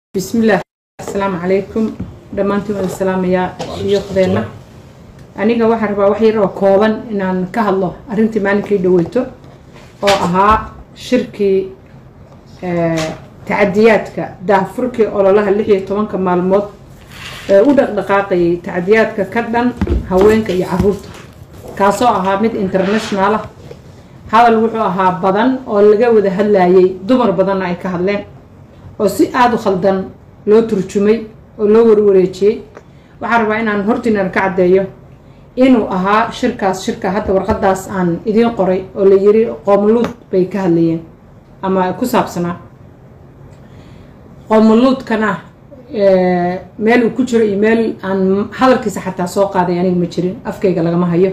bismillaah asalaamu calaykum dhammaantiin waan salaamayaa shuyuuqdeenna aniga waxaan rabaa wax yar oo kooban inaan ka hadlo arrintii maalinkii dhaweyto oo ahaa shirkii tacadiyaadka daahfurkii ololaha lix iyo tobanka maalmood ee u dhaqdhaqaaqayay tacadiyaadka ka dhan haweenka iyo caruurta kaasoo ahaa mid international ah hadal wuxuu ahaa badan oo laga wada hadlayay dumar badanna ay ka hadleen oo si aada u khaldan loo turjumay oo loo warwareejiyey waxaan rabaa inaan hortiinan ka caddeeyo inuu ahaa shirkaas shirka hadda warqadaas aan idiin qoray oo la yiri qoomuluud bay ka hadlayeen ama ku saabsanaa qoomuluudkana meel uu ku jiro iyo meel aan hadalkiisa xataa soo qaaday aniga ma jirin afkayga lagama hayo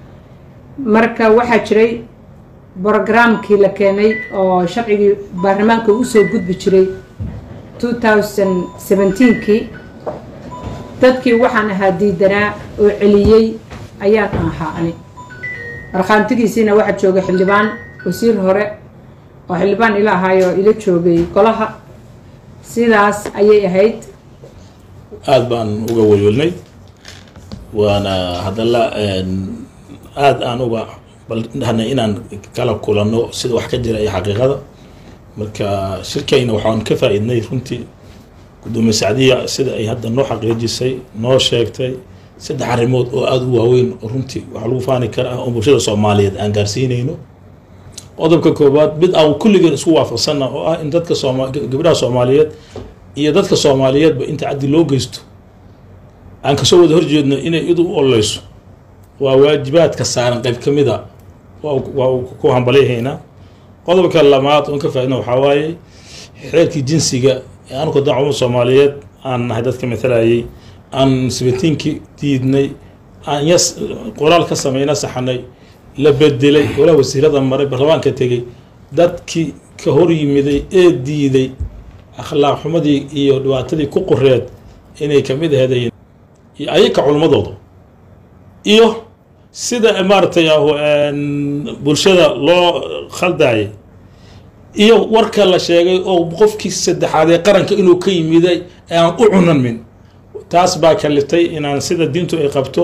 marka waxaa jiray brogramkii la keenay oo sharcigii baarlamaanka usoo gudbi jiray two thousand seventeenkii dadkii waxaan ahaa diidanaa oo celiyey ayaan ahaa ani markhaantigiisiina waxaa joogay xildhibaan wasiir hore oo xildhibaan ila ahaayo ila joogay golaha sidaas ayay ahayd aada baan uga welwelnay waana haddala aada aan uga balhanay inaan kala kulanno sida wax ka jira iyo xaqiiqada marka shirkayna waxaan ka faa-iidnay runtii gudoomiye sacdiya sida ay hadda noo xaqiijisay noo sheegtay saddex arrimood oo aada u waaweyn oo runtii waxaa lagu faani karaa oo bulshada soomaaliyeed aan gaarsiinayno qodobka koowaad mid aan kulligeen isku waafaqsanna oo ah in dadka sooma gabdhaha soomaaliyeed iyo dadka soomaaliyeedba inta caddi loo geysto aan kasoo wada horjeedno inay idu u ololeyso waa waajibaadka saaran qayb ka mida waa ku hambalyahaynaa qodobka lamaad oon ka faaidna waxaa waaye xeerkii jinsiga ee anuka dan cumar soomaaliyeed aan nahay dadka matalayay aan sabatiinkii diidnay aan yas qoraal ka sameyna saxanay la bedelay golaha wasiirada maray baarlamaanka tegay dadkii ka hor yimiday ee diiday akhlaaq xumadii iyo dhibaatadii ku qoreed inay kamid aheedayen iyo ayaka culmadooda iyo sida maaratay bulshada loo khaldayay iyo warka la sheegay oo qofkii saddexaad ee qaranka inuu ka yimiday aan u cunanmin taas baa kaliftay inaan sida diintu ay qabto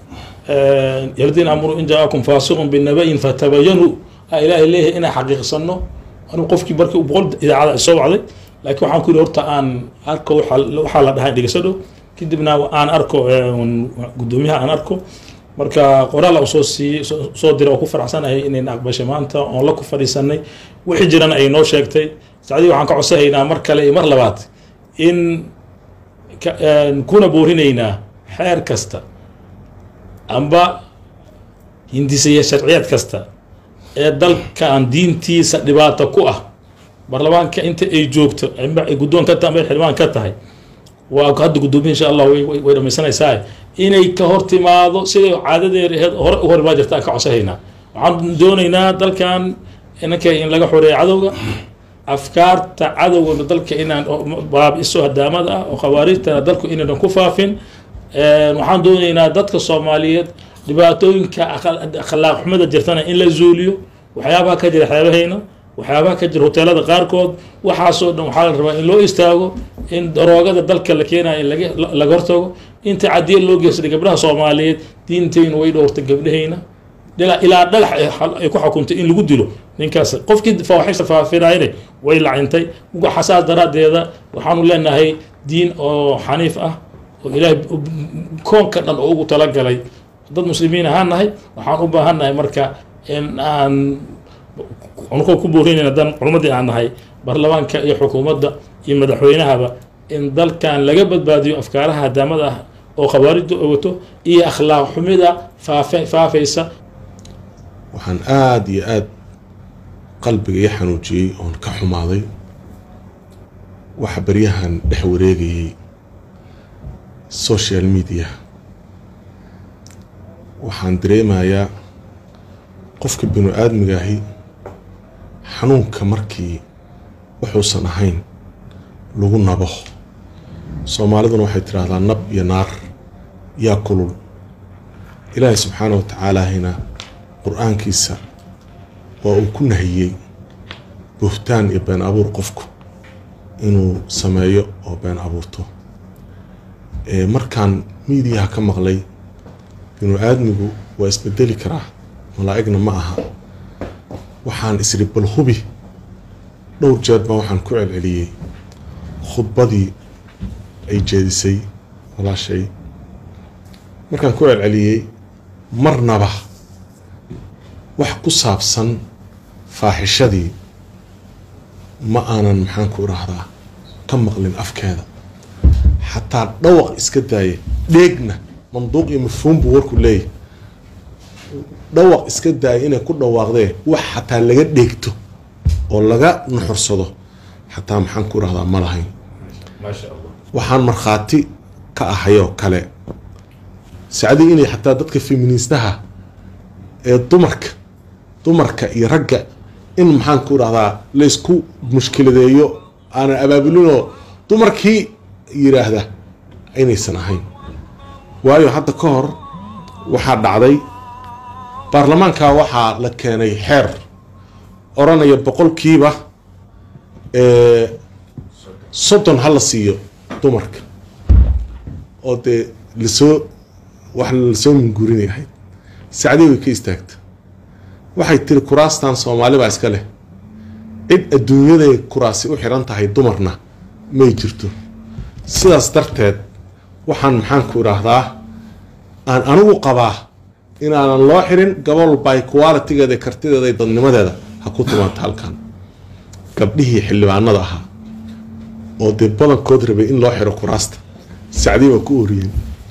yaldiin amru in jaa-akum faasiqun binabayin fatabayanu a ilaahay leeyahay inaan xaqiiqsano anigu qofkii markii boqol idaacada ay soo wacday laakiin waxaan ku yidhi horta aan arko waxaa la dhahay dhegeysadho kadibna aan arko guddoomiyaha aan arko marka qoraal u soo siiyey soo dira oo ku faraxsanahay inayna aqbashay maanta oon la ku fadhiisanay wixii jirana ay noo sheegtay sacdii waxaan ka codsanaynaa mar kale iyo mar labaad in kuna boorinaynaa xeer kasta amba hindisaya sharciyaad kasta ee dalkan diintiisa dhibaato ku ah baarlamaanka inta ay joogto amba ay guddoon ka tahay amba ay xildhibaan ka tahay waa hadda guddoomiya insha allah way dhamaysanaysaa inay ka hor timaado siday caadadeer aheed hore u hormaa jirta aan ka codsahaynaa waxaan doonaynaa dalkan inanka in laga xoreeyo cadowga afkaarta cadowga dalka inaan baabiso hadaamada ah oo khawaarijtana dalku inaynan ku faafin waxaan doonaynaa dadka soomaaliyeed dhibaatooyinka akhlaaq xumada jirtana in la zuuliyo waxyaabaha ka jira xeebahayna waxyaabaha ka jira hoteelada qaarkood waxaasoo dhan waxaa la rabaa in loo istaago in daroogada dalka la keenayo in laga hortago inta cadiya loo geystay gabdhaha soomaaliyeed diintaynu way dhowrtay gabdhahayna ilaa dhagax ay ku xukuntay in lagu dilo ninkaas qofkii fawaaxisha faafinayne way lacintay xasaas daraaddeeda waxaanu leenahay diin oo xaniif ah oo ilaahay koonka dhan oo ugu talagalay dad muslimiin ahaan nahay waxaan u baahannahay marka in aan anukoo ku boorinayna dan culmadii aan nahay baarlamaanka iyo xukuumadda iyo madaxweynahaba in dalkan laga badbaadiyo afkaaraha hadaamada ah oo khawaarijda wato iyo akhlaaq xumida faafe faafaysa waxaan aada iyo aada qalbiga ii xanuujiyey oon ka xumaaday waxa baryahan dhex wareegayay social media waxaan dareemayaa qofka binu aadmigaahi xanuunka markii wuxuusan ahayn lagu nabo soomaaliduna waxay tidhaahdaa nab iyo naar yaa kulul ilaahay subxaana wa tacaalaahina qur-aankiisa waa uu ku nahiyey buhtaan iyo been abuur qofku inuu sameeyo oo been abuurto markaan miidiyaha ka maqlay binu aadmigu waa isbedeli karaa malaa'igna ma aha waxaan isri bal hubi dhowr jeer baa waxaan ku celceliyey khudbadii ay jeedisay walaashay markaan ku celceliyey marnaba wax ku saabsan faaxishadii ma aanan maxaan ku idhaahdaa ka maqlin afkeeda xataa dhawaq iska daaya dheegna manduuq iyo mafhuum buu warku leeyahy dhawaq iska daaya inay ku dhawaaqdee wax xataa laga dheegto oo laga nuxursado xataa maxaan ku idhahdaa ma lahayn waxaan markhaati ka ahayoo kale sacdii inay xataa dadka feministaha ee dumarka dumarka iyo ragga in maxaan ku idhahdaa laysku mushkiladeeyo aanan abaabulinoo dumarkii yiraahda inaysan ahayn waayo hadda ka hor waxaa dhacday baarlamaanka waxaa la keenay xeer odhanaya boqolkiiba soddon ha la siiyo dumarka oo dee lasoo wax lasoo minguurinay ahayd sacdii way ka istaagta waxay tiri kuraastan soomaali baa iska leh cid adduunyaday kuraasi u xiran tahay dumarna may jirto sidaas darteed waxaan maxaan ku idhaahdaa aan anigu qabaa inaanan loo xirin gabol by qualitigeeda kartideeda iyo dadnimadeeda ha ku timaanta halkan gabdhihii xildhibaanada ahaa oo dee badankood rabay in loo xiro kuraasta sacdii waa ku oriyeen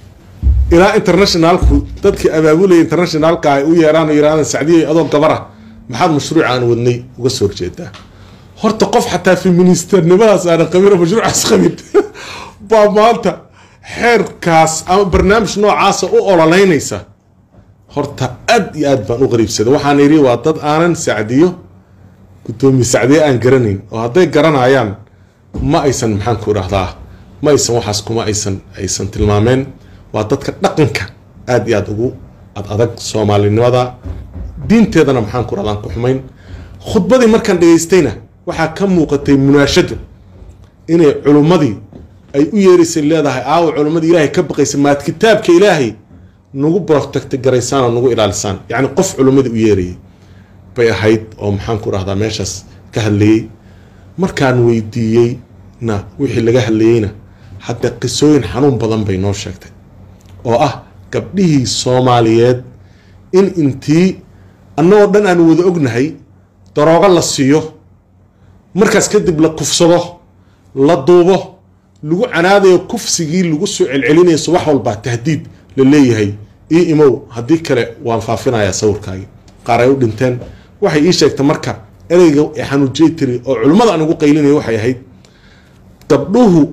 ilaa internationaalku dadkii abaabulaya internationaalka ay u yeeraan oo yirahdaan sacdiya adoo gabara maxaad mashruuc aan wadnay uga soo horjeedaa horta qof xataa feministernimadaas aanan qabin mashruucaas qabin baa maanta xeerkaas ama barnaamij noocaasa u ololeynaysa horta aad iyo aad baan u qariibsaday waxaan idhi waa dad aanan sacdiyo guddoomiye sacdiye aan garanayn oo hadday garanayaan ma aysan maxaan ku idhahdaa ma aysan waxaas kuma aysan aysan tilmaameen waa dadka dhaqanka aada iyo aada ugu ad adag soomaalinimada diinteedana maxaan ku dhahdaan ku xumayn khudbadii markaan dhegaystayna waxaa ka muuqatay munaashado inay culummadii ay u yeeraysay leedahay aawa culummadii ilaahay ka baqaysa maad kitaabka ilaahay nagu protecti garaysaan oo nagu ilaalisaan yacni qof culummadii u yeerayay bay ahayd oo maxaan ku dhahdaa meeshaas ka hadlayey markaan weydiiyey na wixii laga hadlayeyna hadda qisooyin xanuun badan bay noo sheegtay oo ah gabdhihii soomaaliyeed in intii annagoo dhan aan wada ognahay daroogo la siiyo markaas kadib la kufsado la duubo lagu canaadayo kufsigii lagu soo celcelinayo subax walbaa tahdiid la leeyahay ii imow haddii kale waan faafinayaa sawirkaagii qaar ay u dhinteen waxay ii sheegtay marka ereyga xanuujiyey tiri oo culimmada aan ugu qaylinaya waxay ahayd gabdhuhu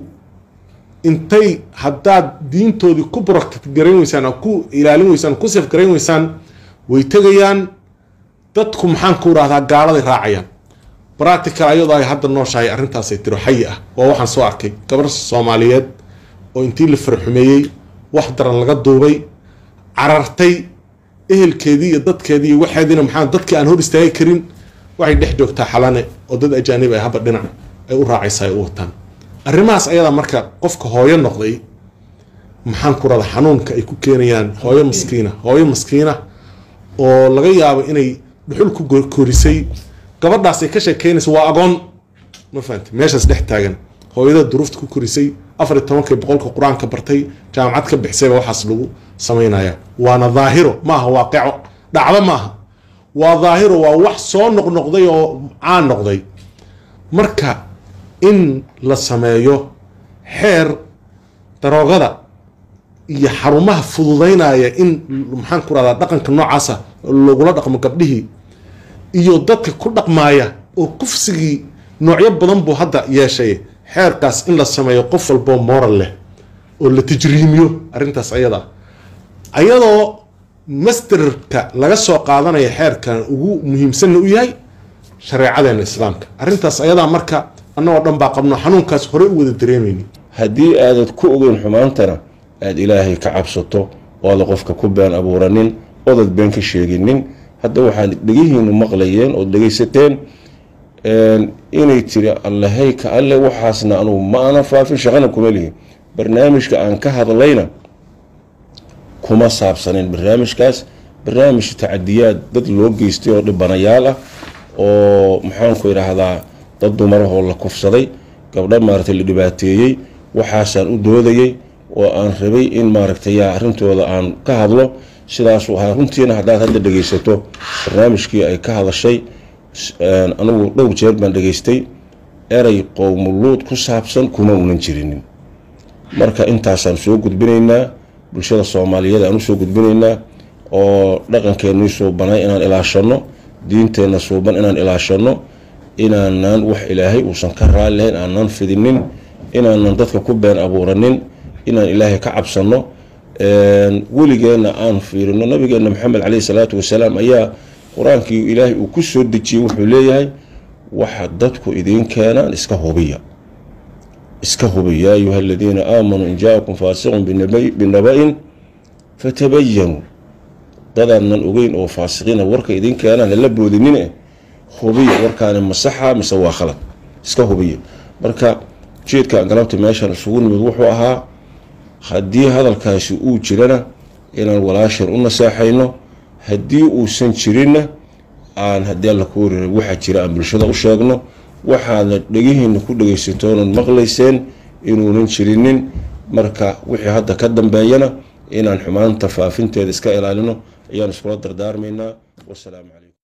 intay haddaad diintoodii ku protect garayn weysaan oo ku ilaalin weysaan ku saf garayn weysaan way tegayaan dadku maxaan ku idhahdaa gaaladay raacayaan practical ayadoo ay hadda nooshahay arrintaasay tiro xayi ah waa waxaan soo arkay gabar soomaaliyeed oo intii la farxumeeyey wax daran laga duubay carartay ehelkeedii iyo dadkeedii iyo waxeediina maxaa dadkii aan hor istaagi karin waxay dhex joogtaa xalane oo dad ajaanib ay haba dhinac ay u raacaysa ay u wataan arrimahaas ayadaa marka qofka hooyo noqday maxaan ku rada xanuunka ay ku keenayaan hooyo maskiina hooyo maskiina oo laga yaabo inay dhuxul ku korisay gabadhaas ay ka sheekeynaysa waa agoon ma fahamti meeshaas dhex taagan hooyada duruufta ku korisay afar iyo tobankii boqolka qur-aanka bartay jaamacad ka bixisayba waxaas lagu samaynaya waana daahiro maaha waaqico dhacdo maaha waa daahiro waa wax soo noqnoqday oo caan noqday marka in la sameeyo xeer daroogada iyo xarumaha fududaynaya in maxaan ku rahdaa dhaqanka noocaasa lagula dhaqmo gabdhihii iyo dadka ku dhaqmaaya oo kufsigii noocyo badan buu hadda yeeshay xeerkaas in la sameeyo qof walboo moral leh oo la tajriimiyo arrintaas ayada ayadoo masterka laga soo qaadanaya xeerkan ugu muhiimsanna u yahay shareecadeena islaamka arrintaas ayadaa marka annagoo dhan baa qabno xanuunkaas hore u wada dareemayni haddii aadad ku ogeyn xumaantana aada ilaahay ka cabsato ooda qofka ku been abuuranin oodad been ka sheeginin hadda waxaad dhegihiinu maqlayeen ood dhegaysateen inay tiri allahey ka alle waxaasna anugu ma aanan faafin shaqana kuma lihi barnaamijka aan ka hadlayna kuma saabsanin barnaamijkaas barnaamij tacadiyaad dad loo geystay oo dhibanayaal ah oo maxaanku idhaahdaa dad dumarahoo la kufsaday gabdho maaragtay la dhibaateeyey waxaasaan u doodayay oo aan rabay in maaragtay yaa arrintooda aan ka hadlo sidaasuu ahaa runtiina haddaad hadda dhegaysato barnaamijkii ay ka hadashay anigu dhowr jeer baan dhegaystay erey qowmuluud ku saabsan kuma unan jirinin marka intaasaan soo gudbinaynaa bulshada soomaaliyeed aan usoo gudbinaynaa oo dhaqankeenii suubanay inaan ilaashano diinteenna suuban inaan ilaashano inaanan wax ilaahay uusan ka raalilahayn aanan fidinin inaanan dadka ku been abuuranin inaan ilaahay ka cabsano weligeenna aan fiirino nabigeena maxamed caleyhi salaatu wasalaam ayaa qur-aankii ilaahay uu ku soo dejiyey wuxuu leeyahay waxa dadku idiin keenaan iska hubiya iska hubiya yaa ayuha aladiina aamanuu in jaakum faasiqun binaba-in fatabayanuu dadaanan ogeyn oo faasiqiina warka idiin keenaan hala boodinine hubiya warkaani masaxa mise waa khalad iska hubiya marka ujeedka galabta meeshaan isugu nimid wuxuu ahaa haddii hadalkaasi uu jirana inaan walaashan u nasaaxayno haddii uusan jirinna aan haddii alla ku wariray waxaa jira aan bulshada u sheegno waxaadna dhegihiina ku dhegaysatoonan maqlayseen inuunan jirinin marka wixii hadda ka dambeeyana inaan xumaanta faafinteeda iska ilaalino ayaan iskula dardaarmaynaa wasalaamu calaykum